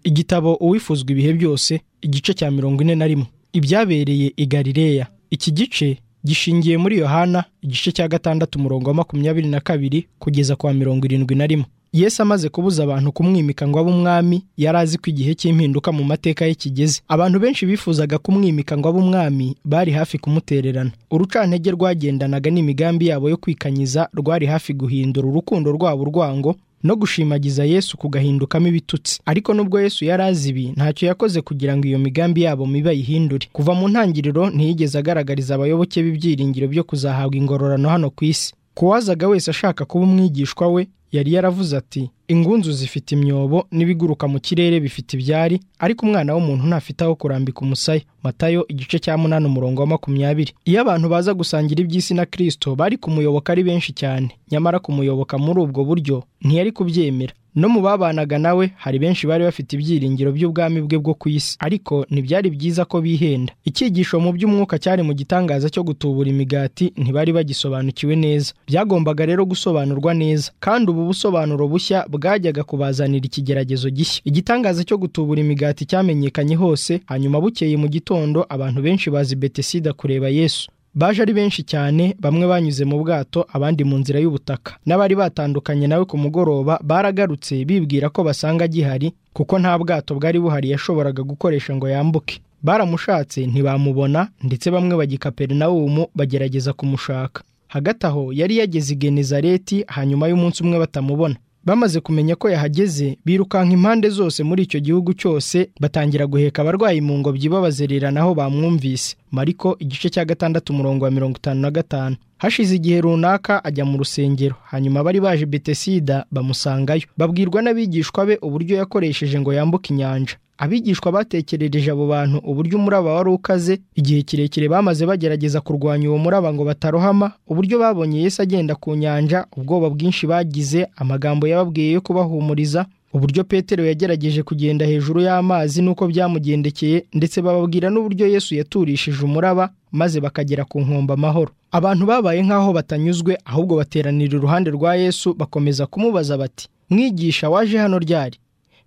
igitabo uwifuzwa ibihe byose igice cya mirongo ine na rimwe ibyabereye i galileya iki gice gishingiye muri yohana igice cya gatandatu umurongo wa makumyabiri na kabiri kugeza kwa mirongo irindwi na rimwe yesu amaze kubuza abantu kumwimika ngo abe umwami yari azi ko igihe cy'impinduka mu mateka ye kigeze abantu benshi bifuzaga kumwimika ngo abe umwami bari hafi kumutererana urucantege rwagendanaga n'imigambi yabo yo kwikanyiza rwari hafi guhindura urukundo rwabo urwango no gushimagiza yesu kugahindukamo ibitutsi ariko nubwo yesu yari azi ibi ntacyo yakoze kugira ngo iyo migambi yabo mibi ayihindure kuva mu ntangiriro ntiyigeze agaragariza abayoboke b'ibyiringiro byo kuzahabwa ingororano hano ku isi kuwazaga wese ashaka kuba umwigishwa we yari yaravuze ati ingunzu zifite imyobo n'ibiguruka mu kirere bifite ibyari ariko umwana w'umuntu ntafite aho kurambika umusaya matayo igice cya munani umurongo wa makumyabiri iyo abantu baza gusangira iby'isi na kirisito bari kumuyoboka ari benshi cyane nyamara kumuyoboka muri ubwo buryo ntiyari kubyemera no mu babanaga nawe hari benshi bari bafite ibyiringiro by'ubwami bwe bwo ku isi ariko ntibyari byiza ko bihenda icyigisho mu by'umwuka cyari mu gitangaza cyo gutubura imigati ntibari bagisobanukiwe neza byagombaga rero gusobanurwa neza kandi ubu busobanuro bushya bwajyaga kubazanira ikigeragezo gishya igitangaza cyo gutubura imigati cyamenyekanye hose hanyuma bukeye mu gitondo abantu benshi bazi betesida kureba yesu baje ari benshi cyane bamwe banyuze mu bwato abandi mu nzira y'ubutaka n'abari batandukanye nawe ku mugoroba baragarutse bibwira ko basanga agihari kuko nta bwato bwari buhari yashoboraga gukoresha ngo yambuke baramushatse ntibamubona ndetse bamwe bagikaperinawumu bagerageza kumushaka hagati aho yari yageze i genezareti hanyuma y'umunsi umwe batamubona bamaze kumenya ko yahageze birukanka impande zose muri icyo gihugu cyose batangira guheka abarwayi mu ngobyi babazererana aho bamwumvise mariko igice cya gatandatu umurongo wa mirongo itanu na gatanu hashize igihe runaka ajya mu rusengero hanyuma bari baje betesida bamusangayo babwirwa n'abigishwa be uburyo yakoresheje ngo yambuke inyanja abigishwa batekerereje abo bantu uburyo umuraba wari ukaze igihe kirekire bamaze bagerageza kurwanya uwo muraba ngo batarohama uburyo babonye Yesu agenda ku nyanja ubwoba bwinshi bagize amagambo yababwiye yo kubahumuriza uburyo petero yagerageje kugenda hejuru y'amazi n'uko byamugendekeye ndetse bababwira n'uburyo Yesu yaturishije umuraba maze bakagera ku nkombe amahoro abantu babaye nk'aho batanyuzwe ahubwo bateranira iruhande rwa Yesu bakomeza kumubaza bati mwigisha waje hano ryari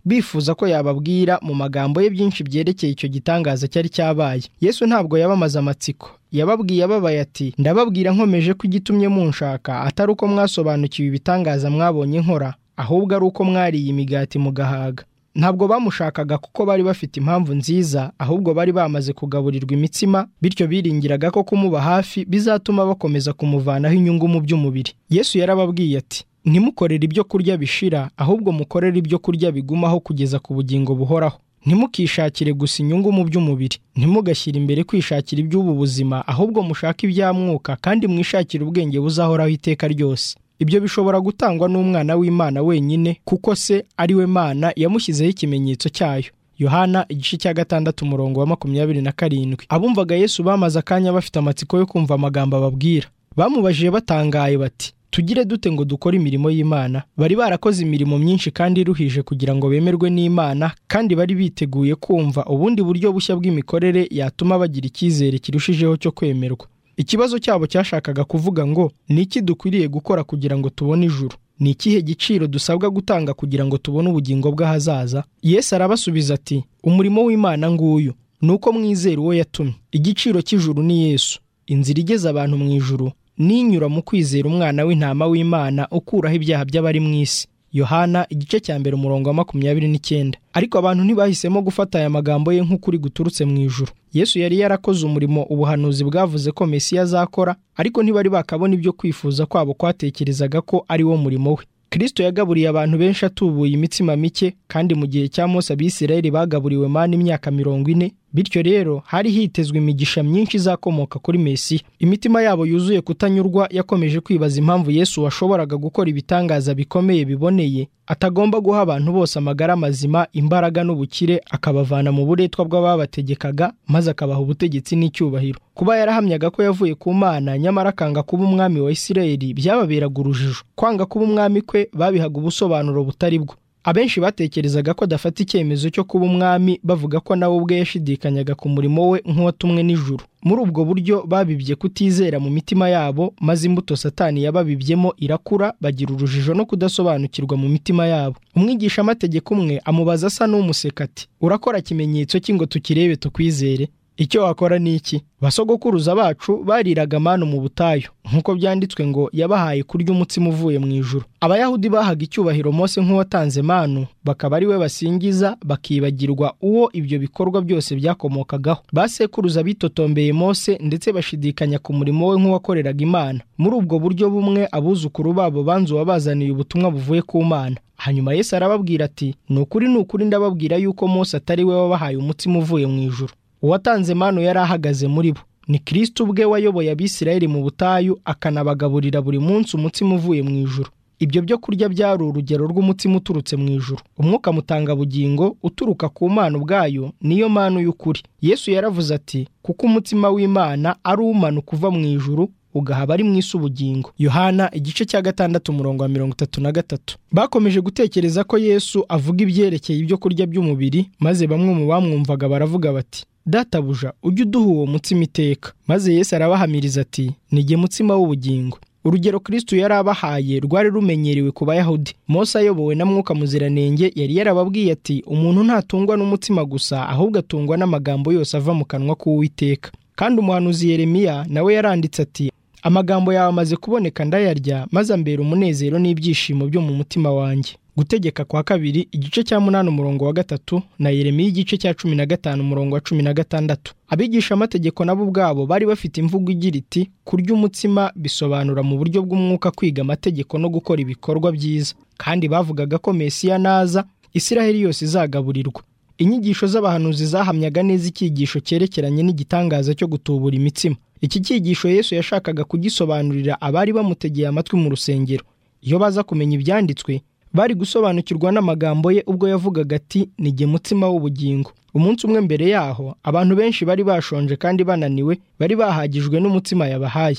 bifuza ko yababwira mu magambo ye byinshi byerekeye icyo gitangaza cyari cyabaye yesu ntabwo yabamaze amatsiko yababwiye ababaye ati ndababwira nkomeje ko igitumye munshaka atari uko mwasobanukiwe ibitangaza mwabonye nkora ahubwo ari uko mwariye imigati mugahaga ntabwo bamushakaga kuko bari bafite impamvu nziza ahubwo bari bamaze kugaburirwa imitsima bityo biringiraga ko kumuba hafi bizatuma bakomeza kumuvanaho inyungu mu by'umubiri yesu yarababwiye ati ntimukorere ibyo kurya bishira ahubwo mukorere ibyo kurya bigumaho kugeza ku bugingo buhoraho ntimukishakire gusa inyungu mu by'umubiri ntimugashyire imbere kwishakira iby'ubu buzima ahubwo mushake iby'amwuka kandi mwishakire ubwenge buzahoraho iteka ryose ibyo bishobora gutangwa n'umwana w'imana wenyine kuko se ari we mana yamushyizeho ikimenyetso cyayo yohana igice cya gatandatu umurongo wa makumyabiri na karindwi abumvaga yesu bamaze akanya bafite amatsiko yo kumva amagambo ababwira bamubajije batangaye bati tugire dute ngo dukore imirimo y'imana bari barakoze imirimo myinshi kandi iruhije kugira ngo bemerwe n'imana kandi bari biteguye kumva ubundi buryo bushya bw'imikorere yatuma bagira icyizere kirushijeho cyo kwemerwa ikibazo cyabo cyashakaga kuvuga ngo ni iki dukwiriye gukora kugira ngo tubone ijuru ni ikihe giciro dusabwa gutanga kugira ngo tubone ubugingo bw'ahazaza yesu arabasubiza ati umurimo w'imana nguyu ni uko mwizera uwo yatumye igiciro cy'ijuru ni yesu inzira igeze abantu mu ijuru ninyura mu kwizera umwana w'intama w'imana ukuraho ibyaha by'abari mu isi yohana igice cya mbere umurongo wa makumyabiri n'icyenda ariko abantu ntibahisemo gufata aya magambo ye nk'ukuri guturutse mu ijuru yesu yari yarakoze umurimo ubuhanuzi bwavuze ko mesiya azakora ariko ntibari bakabona ibyo kwifuza kwabo kwatekerezaga ko ari wo murimo we kirisito yagaburiye abantu benshi atubuye imitsima mike kandi mu gihe cya Mose abisirayeli bagaburiwe mani imyaka mirongo ine bityo rero hari hitezwe imigisha myinshi izakomoka kuri mesiya imitima yabo yuzuye kutanyurwa yakomeje kwibaza impamvu yesu washoboraga gukora ibitangaza bikomeye biboneye atagomba guha abantu bose amagara mazima imbaraga n'ubukire akabavana mu buretwa bw'ababategekaga maze akabaha ubutegetsi n'icyubahiro kuba yarahamyaga ko yavuye ku mana nyamara akanga kuba umwami wa isirayeli byababeraga urujijo kwanga kuba umwami kwe babihaga ubusobanuro butari bwo abenshi batekerezaga ko adafata icyemezo cyo kuba umwami bavuga ko nawe ubwe yashidikanyaga ku murimo we nk'uwatumwe n'ijuru muri ubwo buryo babibye kutizera mu mitima yabo maze imbuto satani yababibyemo irakura bagira urujijo no kudasobanukirwa mu mitima yabo umwigishamategeko umwe amubaza asa n'umuseka ati urakora ikimenyetso cy'ingo tukirebe tukwizere icyo wakora ni iki basogokuruza bacu bariraga manu mu butayu nk'uko byanditswe ngo yabahaye kurya umutsima uvuye mu ijuru abayahudi bahaga icyubahiro mose nk'uwatanze manu bakaba ari we basingiza bakibagirwa uwo ibyo bikorwa byose byakomokagaho basekuruza bitotombeye mose ndetse bashidikanya ku murimo we nk'uwakoreraga imana muri ubwo buryo bumwe abuzukuru babo banze uwabazaniye ubutumwa buvuye ku mana hanyuma yesu arababwira ati ni ukuri ni ukuri ndababwira yuko mose atari we wabahaye umutsima uvuye mu ijuru uwatanze manu yari ahagaze muri bo ni kirisito ubwe wayoboye abisirayeli mu butayu akanabagaburira buri munsi umutsima uvuye mu ijuru ibyo byo kurya byari urugero rw'umutsima uturutse mu ijuru umwuka mutangabugingo uturuka ku mana ubwayo niyo manu y'ukuri yesu yaravuze ati kuko umutsima w'imana ari umanuka uva mu ijuru ugahaba ari mu isi ubugingo yohana igice cya gatandatu umurongo wa mirongo itatu na gatatu bakomeje gutekereza ko yesu avuga ibyerekeye ibyo kurya by'umubiri maze bamwe mu bamwumvaga baravuga bati databuja ujye uduha uwo mutsima iteka maze yesu arabahamiriza ati nige mutsima w'ubugingo urugero kirisitu yari abahaye rwari rumenyerewe ku bayahudi mose ayobowe na mwuka muziranenge yari yarababwiye ati umuntu ntatungwa n'umutsima gusa ahubwo atungwa n'amagambo yose ava mu kanwa k'uwiteka kandi umuhanuzi yeremiya nawe yaranditse ati amagambo yawe amaze kuboneka ndayarya maze ambera umunezero n'ibyishimo byo mu mutima wanjye gutegeka kwa kabiri igice cya munani umurongo wa gatatu na yeremiya igice cya cumi na gatanu umurongo wa cumi na gatandatu abigishamategeko nabo ubwabo bari bafite imvugo igira iti kurya umutsima bisobanura mu buryo bw'umwuka kwiga amategeko no gukora ibikorwa byiza kandi bavugaga ko mesiya naza isiraheli yose izagaburirwa inyigisho z'abahanuzi zahamyaga neza icyigisho cyerekeranye n'igitangaza cyo gutubura imitsima iki cyigisho yesu yashakaga kugisobanurira abari bamutegeye amatwi mu rusengero iyo baza kumenya ibyanditswe bari gusobanukirwa n'amagambo ye ubwo yavugaga ati nige mutsima w'ubugingo umunsi umwe mbere yaho abantu benshi bari bashonje kandi bananiwe bari bahagijwe n'umutsima yabahaye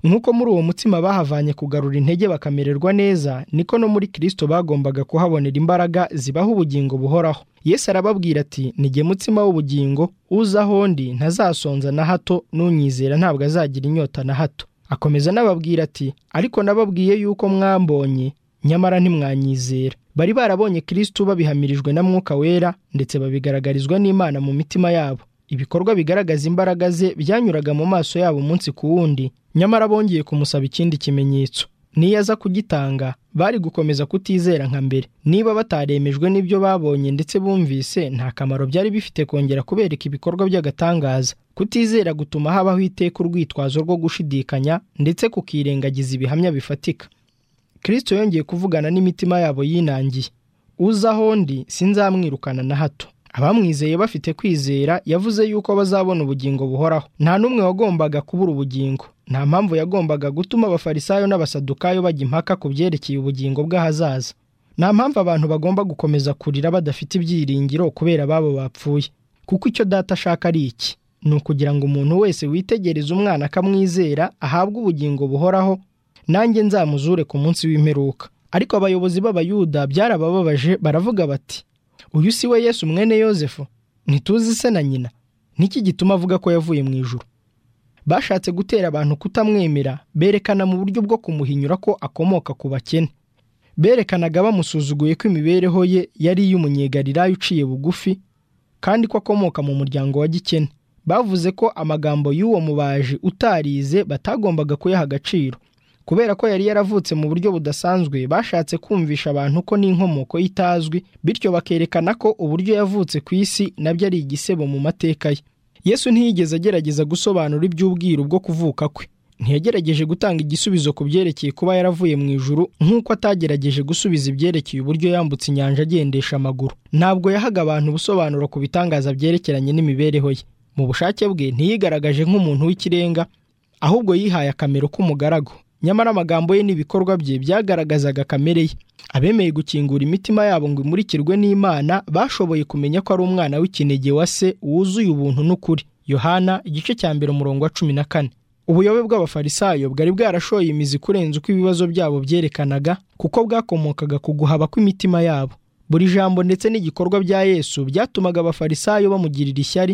nk'uko muri uwo mutsima bahavanye kugarura intege bakamererwa neza niko no muri kirisito bagombaga kuhabonera imbaraga zibaha ubugingo buhoraho yesu arababwira ati nige mutsima w'ubugingo uza ahondi ntazasonza na hato n'unyizera ntabwo azagira inyota na hato akomeza n'ababwira ati ariko nababwiye yuko mwambonye nyamara ntimwanyizera bari barabonye kirisitu babihamirijwe na mwuka wera ndetse babigaragarizwa n'imana mu mitima yabo ibikorwa bigaragaza imbaraga ze byanyuraga mu maso yabo umunsi ku wundi nyamara bongeye kumusaba ikindi kimenyetso niyo aza kugitanga bari gukomeza kutizera nka mbere niba bataremejwe n'ibyo babonye ndetse bumvise nta kamaro byari bifite kongera kubereka ibikorwa by'agatangaza kutizera gutuma habaho iteka urwitwazo rwo gushidikanya ndetse kukirengagiza ibihamya bifatika kirisito yongeye kuvugana n'imitima yabo yinangiye uza ahondi sinzamwirukana na hato abamwizeye bafite kwizera yavuze yuko bazabona ubugingo buhoraho nta n'umwe wagombaga kubura ubugingo nta mpamvu yagombaga gutuma abafarisayo n'abasadukayo bajya impaka ku byerekeye ubugingo bw'ahazaza nta mpamvu abantu bagomba gukomeza kurira badafite ibyiringiro kubera ababo bapfuye kuko icyo data ashaka ari iki ni ukugira ngo umuntu wese witegereza umwana akamwizera ahabwe ubugingo buhoraho nanjye nzamuzure ku munsi w'imperuka ariko abayobozi b'abayuda byarabababaje baravuga bati uyu si we yesu mwene yosefu ntituzi se na nyina n'iki gituma avuga ko yavuye mu ijoro bashatse gutera abantu kutamwemera berekana mu buryo bwo kumuhinyura ko akomoka ku bakene berekanaga bamusuzuguye ko imibereho ye yari iy'umunyegarirayo uciye bugufi kandi ko akomoka mu muryango wa gikene bavuze ko amagambo y'uwo mubaji utarize batagombaga kuyaha agaciro kubera ko yari yaravutse mu buryo budasanzwe bashatse kumvisha abantu ko n'inkomoko itazwi bityo bakerekana ko uburyo yavutse ku isi nabyo ari igisebo mu mateka ye yesu ntiyigeze agerageza gusobanura iby'ubwiru bwo kuvuka kwe ntiyagerageje gutanga igisubizo ku byerekeye kuba yaravuye mu ijuru nk'uko atagerageje gusubiza ibyerekeye uburyo yambutse inyanja agendesha amaguru ntabwo yahaga abantu ubusobanuro ku bitangaza byerekeranye n'imibereho ye mu bushake bwe ntiyigaragaje nk'umuntu w'ikirenga ahubwo yihaye akamero k'umugaragu nyamara amagambo ye n'ibikorwa bye byagaragazaga kamere ye abemeye gukingura imitima yabo ngo imurikirwe n'imana bashoboye kumenya ko ari umwana w'ikinege wa se wuzuye ubuntu n'ukuri yohana igice cya mbere umurongo wa cumi na kane ubuyobe bw'abafarisayo bwari bwarashoye imizi kurenza uko ibibazo byabo byerekanaga kuko bwakomokaga ku guhaba kw'imitima yabo buri jambo ndetse n'igikorwa bya yesu byatumaga abafarisayo bamugirira ishyari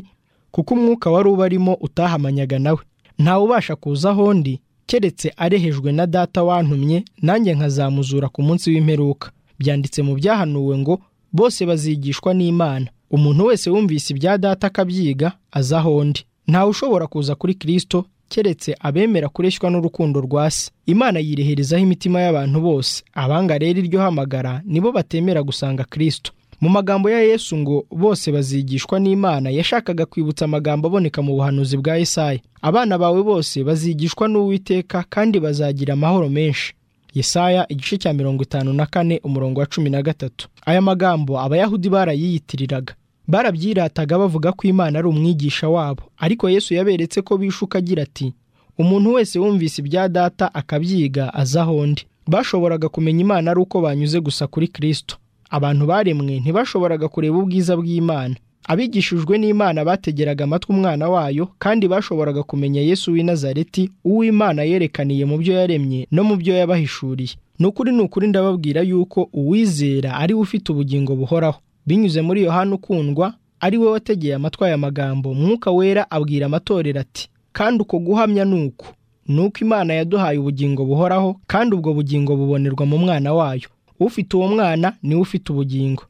kuko umwuka wari ubarimo utahamanyaga nawe ntawubasha kuza aho ndi keretse arehejwe na data wantumye nanjye nkazamuzura ku munsi w'imperuka byanditse mu byahanuwe ngo bose bazigishwa n'imana umuntu wese wumvise ibya data akabyiga aza aho ndi ntawe ushobora kuza kuri kirisito keretse abemera kureshywa n'urukundo rwa se imana yireherezaho imitima y'abantu bose abanga rero iryo hamagara nibo batemera gusanga kirisito mu magambo ya yesu ngo bose bazigishwa n'imana yashakaga kwibutsa amagambo aboneka mu buhanuzi bwa Yesaya abana bawe bose bazigishwa n'uwiteka kandi bazagira amahoro menshi Yesaya igice cya mirongo itanu na kane umurongo wa cumi na gatatu aya magambo abayahudi barayiyitiriraga barabyirataga bavuga ko imana ari umwigisha wabo ariko yesu yaberetse ko bishuka agira ati umuntu wese wumvise ibya data akabyiga aza aho ndi bashoboraga kumenya imana ari uko banyuze gusa kuri kirisito abantu baremwe ntibashoboraga kureba ubwiza bw'imana abigishijwe n'imana bategeraga amatwi umwana wayo kandi bashoboraga kumenya yesu w'i nazareti uwo imana yerekaniye mu byo yaremye no mu byo yabahishuriye ni ukuri ni ukuri ndababwira yuko uwizera ari we ufite ubugingo buhoraho binyuze muri yohani ukundwa ari we wategeye amatwi aya magambo mwuka wera abwira amatorero ati kandi uko guhamya ni uku ni uko imana yaduhaye ubugingo buhoraho kandi ubwo bugingo bubonerwa mu mwana wayo ufite uwo mwana niwe ufite ubugingo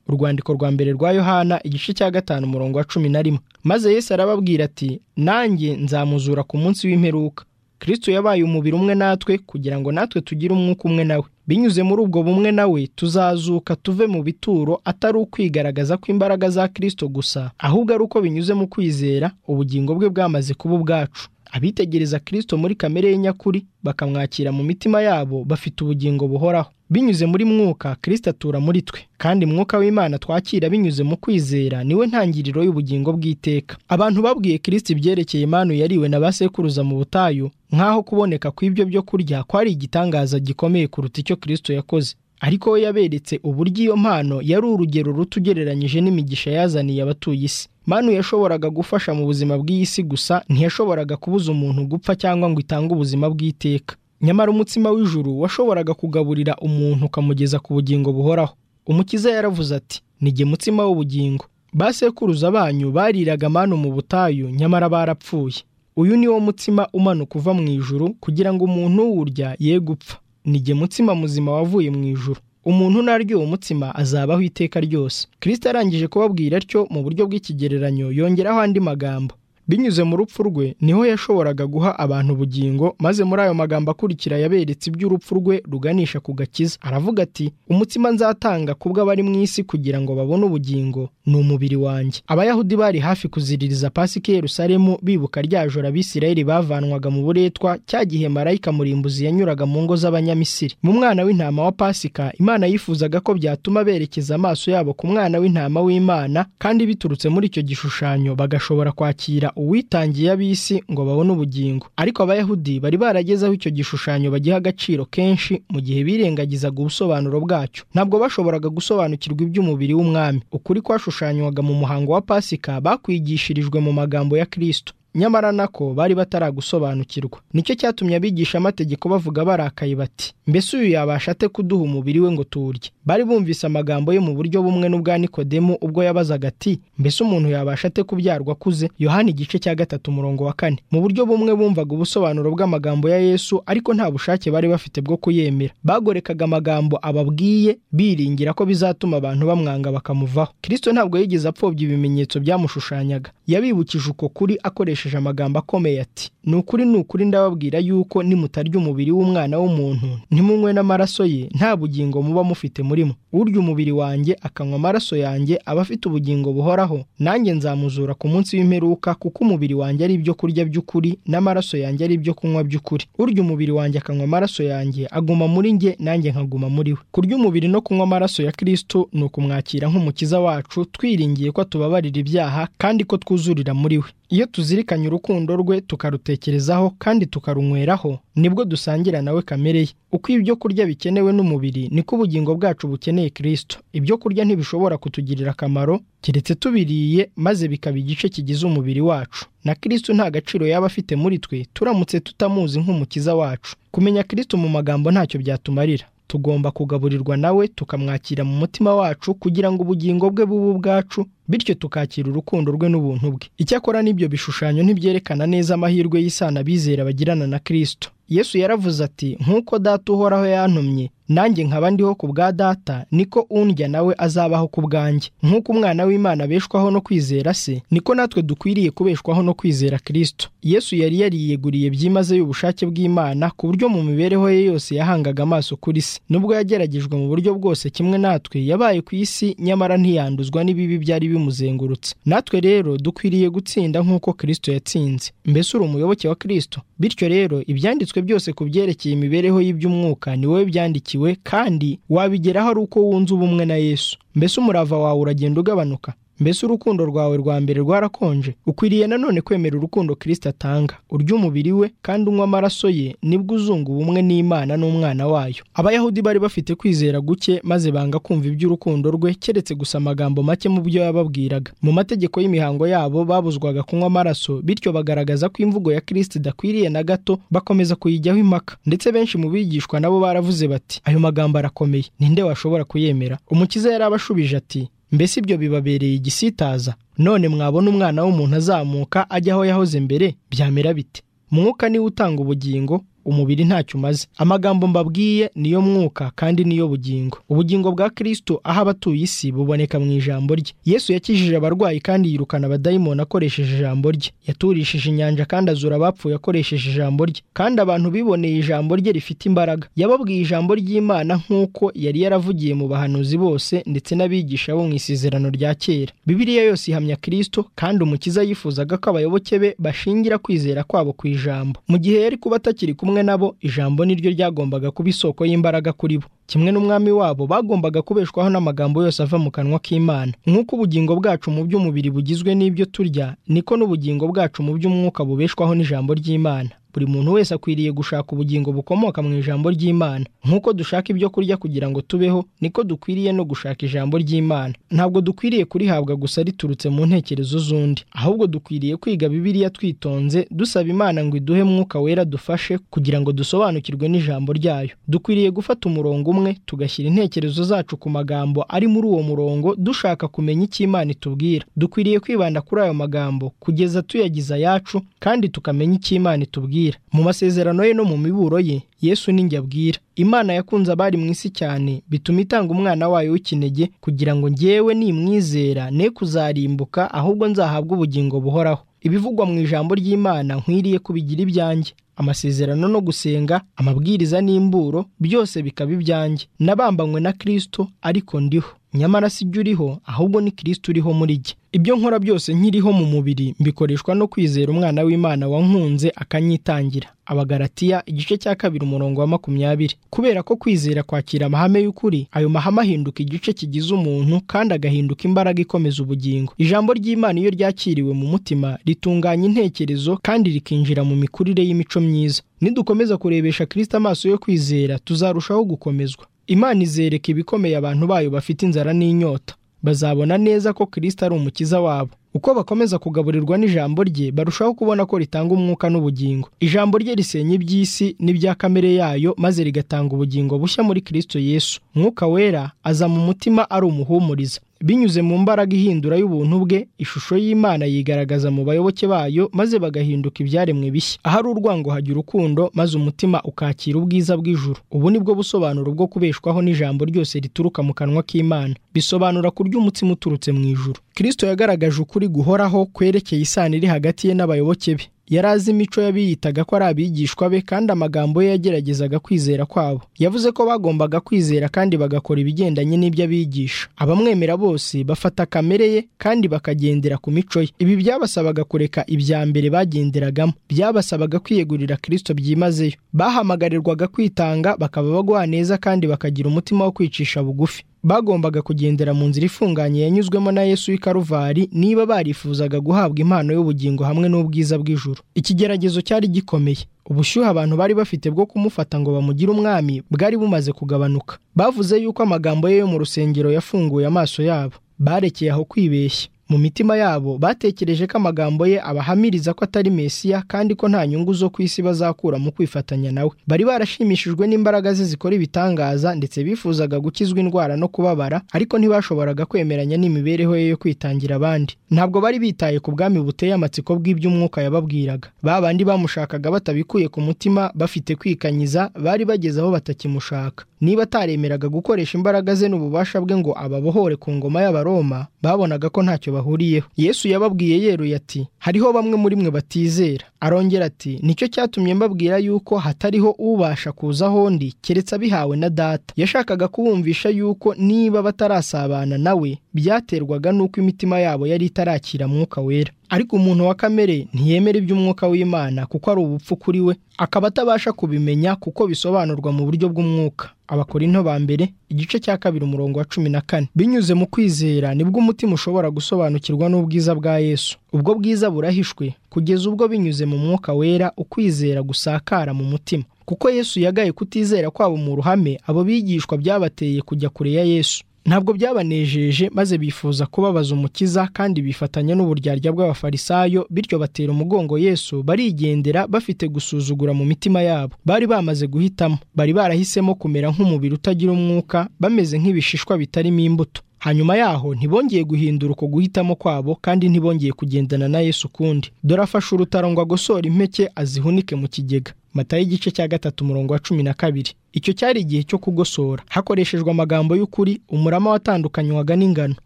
urwandiko rwa mbere rwa yohana igice cya gatanu umurongo wa cumi na rimwe maze yesu arababwira ati nanjye nzamuzura ku munsi w'imperuka kirisito yabaye umubiri umwe natwe kugira ngo natwe tugire umwuka umwe nawe binyuze muri ubwo bumwe nawe tuzazuka tuve mu bituro atari ukwigaragaza kw'imbaraga za kirisito gusa ahubwo ari uko binyuze mu kwizera ubugingo bwe bwamaze kuba ubwacu abitegereza kirisito muri kamere ye nyakuri bakamwakira mu mitima yabo bafite ubugingo buhoraho binyuze muri mwuka kirisito atura muri twe kandi mwuka w'imana twakira binyuze mu kwizera niwe ntangiriro y'ubugingo bw'iteka abantu babwiye kirisito ibyerekeye impano yariwe na ba sekuruza mu butayu nk'aho kuboneka kw'ibyo byo kurya kwari igitangaza gikomeye kuruta icyo kirisito yakoze ariko we yaberetse uburyo iyo mpano yari urugero ruto ugereranyije n'imigisha yazaniye abatuye isi manu yashoboraga gufasha mu buzima bw'iyi si gusa ntiyashoboraga kubuza umuntu gupfa cyangwa ngo itange ubuzima bw'iteka nyamara umutsima w'ijuru washoboraga kugaburira umuntu ukamugeza ku bugingo buhoraho umukiza yaravuze ati nige mutsima w'ubugingo ba sekuruza banyu bariraga manu mu butayu nyamara barapfuye uyu ni wo mutsima umanuka uva mu ijuru kugira ngo umuntu uwurya ye gupfa nige mutsima muzima wavuye mu ijuru umuntu naryo uwo mutsima azabaho iteka ryose kirisita arangije kubabwira atyo mu buryo bw'ikigereranyo yongeraho andi magambo binyuze mu rupfu rwe niho yashoboraga guha abantu ubugingo maze muri ayo magambo akurikira yaberetse iby'urupfu rwe ruganisha ku gakiza aravuga ati umutsima nzatanga kubw'abari mu isi kugira ngo babone ubugingo ni umubiri wanjye abayahudi bari hafi kuziririza pasika i yerusalemu bibuka rya joro abisirayeli bavanwaga mu buretwa cya gihe marayika murimbuzi yanyuraga mu ngo z'abanyamisiri mu mwana w'intama wa pasika imana yifuzaga ko byatuma berekeza amaso yabo ku mwana w'intama w'imana kandi biturutse muri icyo gishushanyo bagashobora kwakira uwitangiye ab'isi ngo babone ubugingo ariko abayahudi bari barageze aho icyo gishushanyo bagiha agaciro kenshi mu gihe birengagizaga ubusobanuro bwacyo ntabwo bashoboraga gusobanukirwa iby'umubiri w'umwami ukuri kwashushanywaga mu muhango wa pasika bakwigishirijwe mu magambo ya kirisito nyamara nako bari bataragusobanukirwa nicyo cyatumye abigisha amategeko bavuga barakaye bati mbese uyu yabasha ate kuduha umubiri we ngo tuwurye bari bumvise amagambo ye mu buryo bumwe n'ubwa nikodemu ubwo yabazaga ati mbese umuntu yabasha ate kubyarwa akuze yohani igice cya gatatu umurongo wa kane mu buryo bumwe bumvaga ubusobanuro bw'amagambo ya yesu ariko nta bushake bari bafite bwo kuyemera bagorekaga amagambo ababwiye biringira ko bizatuma abantu bamwanga bakamuvaho kirisito ntabwo yigeze apfobya ibimenyetso byamushushanyaga yabibukije uko kuri akoresheje amagambo akomeye ati ni ukuri ni ukuri ndababwira yuko nimutarya umubiri w'umwana w'umuntu ntimunywe n'amaraso ye nta bugingo muba mufite murimo urya umubiri wanjye akanywa amaraso yanjye aba afite ubugingo buhoraho nanjye nzamuzura ku munsi w'imperuka kuko umubiri wanjye ari ibyo kurya by'ukuri n'amaraso yanjye ari ibyo kunywa by'ukuri urya umubiri wanjye akanywa amaraso yanjye aguma muri njye nanjye nkaguma muri we kurya umubiri no kunywa amaraso ya kirisito ni ukumwakira nk'umukiza wacu twiringiye ko tubabarira ibyaha kandi ko twuzurira muri we iyo tuzirikanye urukundo rwe tukarutekerezaho kandi tukarunyweraho nibwo dusangira nawe kamere ye uko ibyo kurya bikenewe n'umubiri niko ubugingo bwacu bukeneye kirisito ibyo kurya ntibishobora kutugirira akamaro keretse tubiriye maze bikaba igice kigize umubiri wacu na kirisito nta gaciro yaba afite muri twe turamutse tutamuzi nk'umukiza wacu kumenya kirisito mu magambo ntacyo byatumarira tugomba kugaburirwa nawe tukamwakira mu mutima wacu kugira ngo ubugingo bwe bube ubwacu bityo tukakira urukundo rwe n'ubuntu bwe icyakora n'ibyo bishushanyo ntibyerekana neza amahirwe y'isano abizera bagirana na kirisito yesu yaravuze ati nk'uko data uhoraho yantumye nanjye nkaba ndiho ku bwa data niko undya nawe azabaho ku bwanjye nk'uko umwana w'imana abeshwaho no kwizera se niko natwe dukwiriye kubeshwaho no kwizera kirisito yesu yari yariyeguriye byimazeyo ubushake bw'imana ku buryo mu mibereho ye yose yahangaga amaso kuri se nubwo yageragejwe mu buryo bwose kimwe natwe yabaye ku isi nyamara ntiyanduzwa n'ibibi byari bimuzengurutse natwe rero dukwiriye gutsinda nk'uko kirisito yatsinze mbese uri umuyoboke wa kirisito bityo rero ibyanditswe byose ku byerekeye imibereho y'iby'umwuka ni wowe byandikiwe kandi wabigeraho ari uko wunze ubumwe na yesu mbese umurava wawe uragenda ugabanuka mbese urukundo rwawe rwa mbere rwarakonje ukwiriye nanone kwemera urukundo kirisita atanga urya umubiri we kandi unywa amaraso ye nibwo uzunga ubumwe n'imana n'umwana wayo abayahudi bari bafite kwizera guke maze banga kumva iby'urukundo rwe keretse gusa amagambo make mu byo yababwiraga mu mategeko y'imihango yabo babuzwaga kunywa amaraso bityo bagaragaza ko imvugo ya kirisita idakwiriye na gato bakomeza kuyijyaho impaka ndetse benshi mu bigishwa nabo baravuze bati ayo magambo arakomeye ninde washobora kuyemera umukiza yari abashubije ati mbese ibyo bibabereye igisitaza none mwabona umwana w'umuntu azamuka ajya aho yahoze mbere byamera bite mwuka niwe utanga ubugingo umubiri ntacyo umaze amagambo mbabwiye niyo mwuka kandi niyo bugingo ubugingo bwa kirisito aho abatuye isi buboneka mu ijambo rye yesu yakijije abarwayi kandi yirukana abadayimoni akoresheje ijambo rye yaturishije inyanja kandi azura abapfuye akoresheje ijambo rye kandi abantu biboneye ijambo rye rifite imbaraga yababwiye ijambo ry'imana nk'uko yari yaravugiye mu bahanuzi bose ndetse n'abigisha bo mu isezerano rya kera bibiliya yose ihamya kirisito kandi umukiza yifuzaga ko abayoboke be bashingira kwizera kwabo ku ijambo mu gihe yari kuba atakiri kumwe nabo ijambo ni ryo ryagombaga kuba isoko y'imbaraga kuri bo kimwe n'umwami wabo bagombaga kubeshwaho n'amagambo yose ava mu kanwa k'imana nk'uko ubugingo bwacu mu by'umubiri bugizwe n'ibyo turya niko n'ubugingo bwacu mu by'umwuka bubeshwaho n'ijambo ry'imana buri muntu wese akwiriye gushaka ubugingo bukomoka mu ijambo ry'imana nk'uko dushaka ibyo kurya kugira ngo tubeho niko dukwiriye no gushaka ijambo ry'imana ntabwo dukwiriye kurihabwa gusa riturutse mu ntekerezo z'undi ahubwo dukwiriye kwiga bibiliya twitonze dusaba imana ngo iduhe mwuka wera dufashe kugira ngo dusobanukirwe n'ijambo ryayo dukwiriye gufata umurongo umwe tugashyira intekerezo zacu ku magambo ari muri uwo murongo dushaka kumenya icyo imana itubwira dukwiriye kwibanda kuri ayo magambo kugeza tuyagize ayacu kandi tukamenya icyo imana itubwira mu masezerano ye no mu miburo ye yesu ninjye abwira imana yakunze abari mu isi cyane bituma itanga umwana wayo w'ikinege kugira ngo njyewe nimwizera ne kuzarimbuka ahubwo nzahabwe ubugingo buhoraho ibivugwa mu ijambo ry'imana nkwiriye kubigira ibyanjye amasezerano no gusenga amabwiriza n'imburo byose bikaba ibyanjye nabambanywe na kirisito ariko ndiho nyamara si jya uriho ahubwo ni kirisito uriho muri jye ibyo nkora byose nkiriho mu mubiri mbikoreshwa no kwizera umwana w'imana wankunze akanyitangira abagaratiya igice cya kabiri umurongo wa makumyabiri kubera ko kwizera kwakira amahame y'ukuri ayo mahame ahinduka igice kigize umuntu kandi agahinduka imbaraga ikomeza ubugingo ijambo ry'imana iyo ryakiriwe mu mutima ritunganya intekerezo kandi rikinjira mu mikurire y'imico myiza nidukomeza kurebesha kirisito amaso yo kwizera tuzarushaho gukomezwa imana izereka ibikomeye abantu bayo bafite inzara n'inyota bazabona neza ko kirisito ari umukiza wabo uko bakomeza kugaburirwa n'ijambo rye barushaho kubona ko ritanga umwuka n'ubugingo ijambo rye risenya iby'isi n'ibya kamere yayo maze rigatanga ubugingo bushya muri kirisito yesu mwuka wera aza mu mutima ari umuhumuriza binyuze mu mbaraga ihindura y'ubuntu bwe ishusho y'imana yigaragaza mu bayoboke bayo maze bagahinduka ibyaremwe bishya ahari urwango hajya urukundo maze umutima ukakira ubwiza bw'ijuru ubu ni bwo busobanuro bwo kubeshwaho n'ijambo ryose rituruka mu kanwa k'imana bisobanura kurya umutsima uturutse mu ijuru kirisito yagaragaje ukuri guhoraho kwerekeye isano iri hagati ye n'abayoboke be yari azi imico y'abiyitaga ko ari abigishwa be kandi amagambo ye yageragezaga kwizera kwabo yavuze ko bagombaga kwizera kandi bagakora ibigendanye n'ibyo abigisha abamwemera bose bafata kamere ye kandi bakagendera ku mico ye ibi byabasabaga kureka ibya mbere bagenderagamo byabasabaga kwiyegurira kirisito byimazeyo bahamagarirwaga kwitanga bakaba bagwa neza kandi bakagira umutima wo kwicisha bugufi bagombaga kugendera mu nzira ifunganye yanyuzwemo na yesu w'i karuvari niba barifuzaga guhabwa impano y'ubugingo hamwe n'ubwiza bw'ijuru ikigeragezo cyari gikomeye ubushyuhe abantu bari bafite bwo kumufata ngo bamugire umwami bwari bumaze kugabanuka bavuze yuko amagambo ye yo mu rusengero yafunguye amaso yabo barekeye aho kwibeshya mu mitima yabo batekereje ko amagambo ye abahamiriza ko atari mesiya kandi ko nta nyungu zo ku isi bazakura mu kwifatanya nawe bari barashimishijwe n'imbaraga ze zikora ibitangaza ndetse bifuzaga gukizwa indwara no kubabara ariko ntibashoboraga kwemeranya n'imibereho ye yo kwitangira abandi ntabwo bari bitaye ku bwami buteye amatsiko bw'iby'umwuka yababwiraga ba bandi bamushakaga batabikuye ku mutima bafite kwikanyiza bari bageze aho batakimushaka niba ataremeraga gukoresha imbaraga ze n'ububasha bwe ngo ababohore ku ngoma y'abaroma babonaga ko ntacyo bahuriyeho yesu yababwiye yeruye ati hariho bamwe muri mwe batizera arongera ati nicyo cyatumye mbabwira yuko hatariho ubasha kuza ahondi keretse abihawe na data yashakaga kubumvisha yuko niba batarasabana nawe byaterwaga n'uko imitima yabo yari itarakira mwuka wera ariko umuntu wa kamere ntiyemera iby'umwuka w'imana kuko ari ubupfu kuri we akaba atabasha kubimenya kuko bisobanurwa mu buryo bw'umwuka abakorinto ba mbere igice cya kabiri umurongo wa cumi na kane binyuze mu kwizera nibwo umutima ushobora gusobanukirwa n'ubwiza bwa yesu ubwo bwiza burahishwe kugeza ubwo binyuze mu mwuka wera ukwizera gusakara mu mutima kuko yesu yagaye kutizera kwabo mu ruhame abo bigishwa byabateye kujya kure ya yesu ntabwo byabanejeje maze bifuza kubabaza umukiza kandi bifatanya n'uburyarya bw'abafarisayo bityo batera umugongo yesu barigendera bafite gusuzugura mu mitima yabo bari bamaze guhitamo bari barahisemo kumera nk'umubiri utagira umwuka bameze nk'ibishishwa bitarimo imbuto hanyuma yaho ntibongeye guhindura uko guhitamo kwabo kandi ntibongeye kugendana na yesu ukundi dore afashe urutaro ngo agosore impeke azihunike mu kigega matayo igice cya gatatu umurongo wa cumi na kabiri icyo cyari igihe cyo kugosora hakoreshejwe amagambo y'ukuri umurama watandukanywaga n'ingano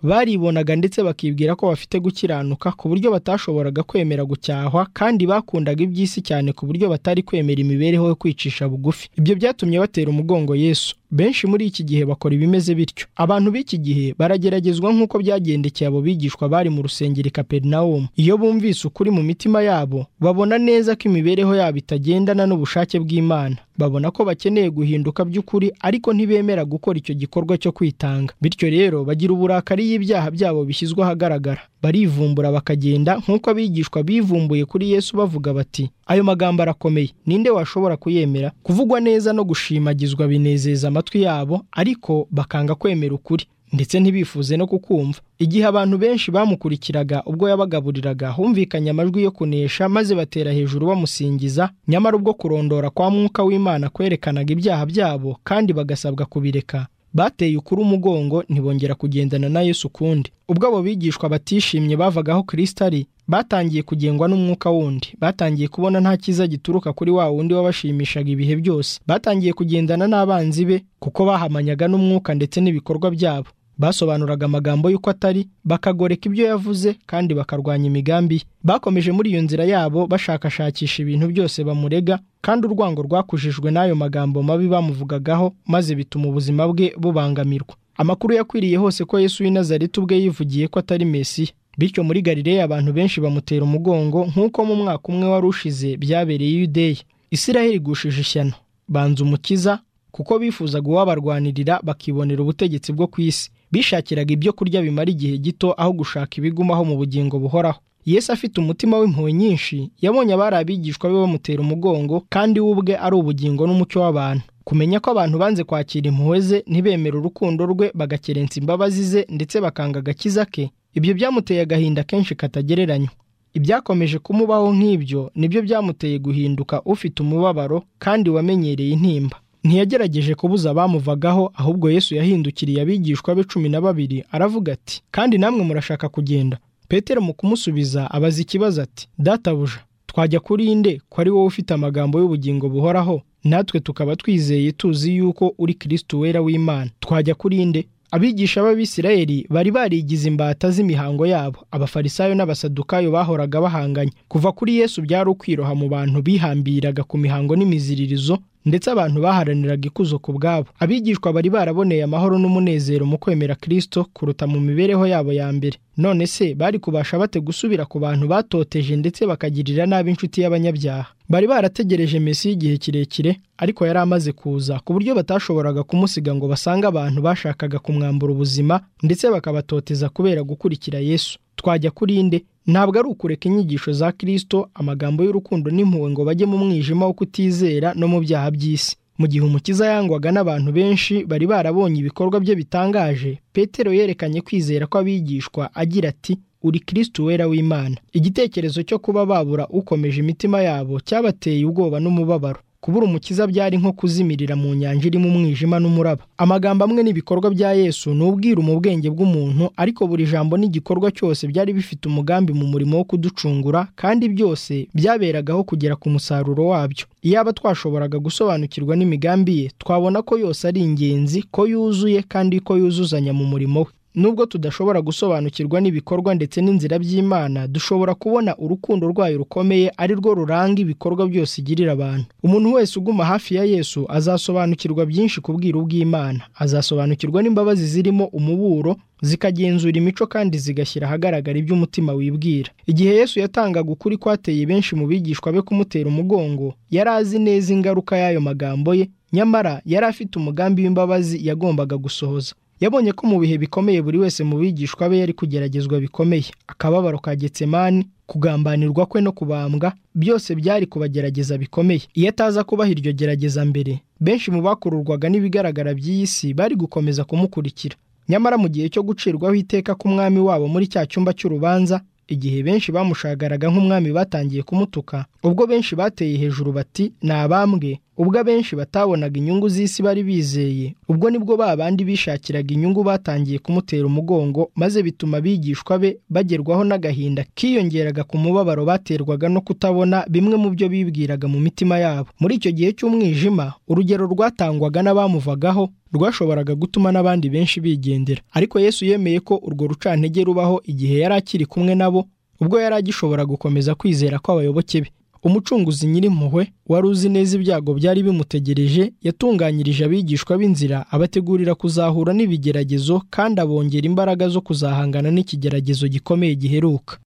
baribonaga ndetse bakibwira ko bafite gukiranuka ku buryo batashoboraga kwemera gucyahwa kandi bakundaga iby'isi cyane ku buryo batari kwemera imibereho yo kwicisha bugufi ibyo byatumye batera umugongo yesu benshi muri iki gihe bakora ibimeze bityo abantu b'iki gihe barageragezwa nk'uko byagendekeye abo bigishwa bari mu rusengero i kaperinawumu iyo bumvise ukuri mu mitima yabo babona neza ko imibereho yabo itagendana n'ubushake bw'imana babona ko bakeneye guhinduka by'ukuri ariko ntibemera gukora icyo gikorwa cyo kwitanga bityo rero bagira uburakari y'ibyaha byabo bishyizwe ahagaragara barivumbura bakagenda nk'uko abigishwa bivumbuye kuri yesu bavuga bati ayo magambo arakomeye ninde washobora kuyemera kuvugwa neza no gushimagizwa binezeza amatwi yabo ariko bakanga kwemera ukuri ndetse ntibifuze no kukumva igihe abantu benshi bamukurikiraga ubwo yabagaburiraga humvikanye amajwi yo kunesha maze batera hejuru bamusingiza nyamara ubwo kurondora kwa mwuka w'imana kwerekanaga ibyaha byabo kandi bagasabwa kubireka bateye ukuri umugongo ntibongera kugendana na yesu ukundi ubwo abo bigishwa batishimye bavaga aho kirisita ari batangiye kugengwa n'umwuka wundi batangiye kubona nta cyiza gituruka kuri wa wundi wabashimishaga ibihe byose batangiye kugendana n'abanzi be kuko bahamanyaga n'umwuka ndetse n'ibikorwa byabo basobanuraga amagambo y'uko atari bakagoreka ibyo yavuze kandi bakarwanya imigambi ye bakomeje muri iyo nzira yabo bashakashakisha ibintu byose bamurega kandi urwango rwakujijwe n'ayo magambo mabi bamuvugagaho maze bituma ubuzima bwe bubangamirwa amakuru yakwiriye hose ko Yesu w'i Nazareti ubwe yivugiye ko atari Mesiya bityo muri Galileya abantu benshi bamutera umugongo nk'uko mu mwaka umwe wari ushize byabereye i Yudeya Isiraheli igushije ishyano banza umukiza kuko bifuzaga uwabarwanirira bakibonera ubutegetsi bwo ku isi bishakiraga ibyo kurya bimara igihe gito aho gushaka ibigumaho mu bugingo buhoraho yesu afite umutima w'impuhwe nyinshi yabonye abari abigishwa be bamutera umugongo kandi we ubwe ari ubugingo n'umucyo w'abantu kumenya ko abantu banze kwakira impuhwe ze ntibemere urukundo rwe bagakerensa imbabazi ze ndetse bakanga agakiza ke ibyo byamuteye agahinda kenshi katagereranywa ibyakomeje kumubaho nk'ibyo nibyo byamuteye guhinduka ufite umubabaro kandi wamenyereye intimba ntiyagerageje kubuza abamuvagaho ahubwo yesu yahindukiriye abigishwa be cumi na babiri aravuga ati kandi namwe murashaka kugenda petero mu kumusubiza abaza ikibazo ati databuja twajya kuri inde ko ari wowe ufite amagambo y'ubugingo buhoraho natwe tukaba twizeye tuzi yuko uri kirisiti wera w'imana twajya kuri inde abigisha b'abisirayeli bari barigize imbata z'imihango yabo abafarisayo n'abasadukayo bahoraga bahanganye kuva kuri yesu byari ukwiroha mu bantu bihambiraga ku mihango n'imiziririzo ndetse abantu baharaniraga ikuzo ku bwabo abigishwa bari baraboneye amahoro n'umunezero mu kwemera kirisito kuruta mu mibereho yabo ya mbere none se bari kubasha bate gusubira ku bantu batoteje ndetse bakagirira nabi inshuti y'abanyabyaha bari barategereje mesi y'igihe kirekire ariko yari amaze kuza ku buryo batashoboraga kumusiga ngo basange abantu bashakaga kumwambura ubuzima ndetse bakabatoteza kubera gukurikira yesu twajya kuri inde ntabwo ari ukureka inyigisho za kirisito amagambo y'urukundo n'impuhwe ngo bajye mu mwijima wo kutizera no mu byaha by'isi mu gihe umukiza yangwaga n'abantu benshi bari barabonye ibikorwa bye bitangaje petero yerekanye kwizera kw'abigishwa agira ati uri kristo wera w'imana igitekerezo cyo kuba babura ukomeje imitima yabo cyabateye ubwoba n'umubabaro kubura umukiza byari nko kuzimirira mu nyanja irimo umwijima n'umuraba amagambo amwe n'ibikorwa bya yesu ni ubwiru mu bwenge bw'umuntu ariko buri jambo n'igikorwa cyose byari bifite umugambi mu murimo wo kuducungura kandi byose byaberagaho kugera ku musaruro wabyo iyaba twashoboraga gusobanukirwa n'imigambi ye twabona ko yose ari ingenzi ko yuzuye kandi ko yuzuzanya mu murimo we nubwo tudashobora gusobanukirwa n'ibikorwa ndetse n'inzira by'imana dushobora kubona urukundo rwayo rukomeye ari rwo ruranga ibikorwa byose igirira abantu umuntu wese uguma hafi ya yesu azasobanukirwa byinshi ku bwiru bw'imana azasobanukirwa n'imbabazi zirimo umuburo zikagenzura imico kandi zigashyira ahagaragara ibyo umutima wibwira igihe yesu yatangaga ukuri kwateye benshi mu bigishwa be kumutera umugongo yari azi neza ingaruka y'ayo magambo ye nyamara yari afite umugambi w'imbabazi yagombaga gusohoza yabonye ko mu bihe bikomeye buri wese mu bigishwa be yari kugeragezwa bikomeye akababaro ka getsemani kugambanirwa kwe no kubambwa byose byari kubagerageza bikomeye iyo ataza kubaha iryo gerageza mbere benshi mu bakururwaga n'ibigaragara by'iyi si bari gukomeza kumukurikira nyamara mu gihe cyo gucirwaho iteka k'umwami wabo muri cya cyumba cy'urubanza igihe benshi bamushagaraga nk'umwami batangiye kumutuka ubwo benshi bateye hejuru bati ni abambwe ubwo abenshi batabonaga inyungu z'isi bari bizeye ubwo nibwo ba bandi bishakiraga inyungu batangiye kumutera umugongo maze bituma abigishwa be bagerwaho n'agahinda kiyongeraga ku mubabaro baterwaga no kutabona bimwe mu byo bibwiraga mu mitima yabo muri icyo gihe cy'umwijima urugero rwatangwaga n'abamuvagaho rwashoboraga gutuma n'abandi benshi bigendera ariko yesu yemeye ko urwo rucantege rubaho igihe yari akiri kumwe nabo ubwo yari agishobora gukomeza kwizera kw'abayoboke be umucunguzi nyirimpuhwe wari uzi neza ibyago byari bimutegereje yatunganyirije abigishwa b'inzira abategurira kuzahura n'ibigeragezo kandi abongera imbaraga zo kuzahangana n'ikigeragezo gikomeye giheruka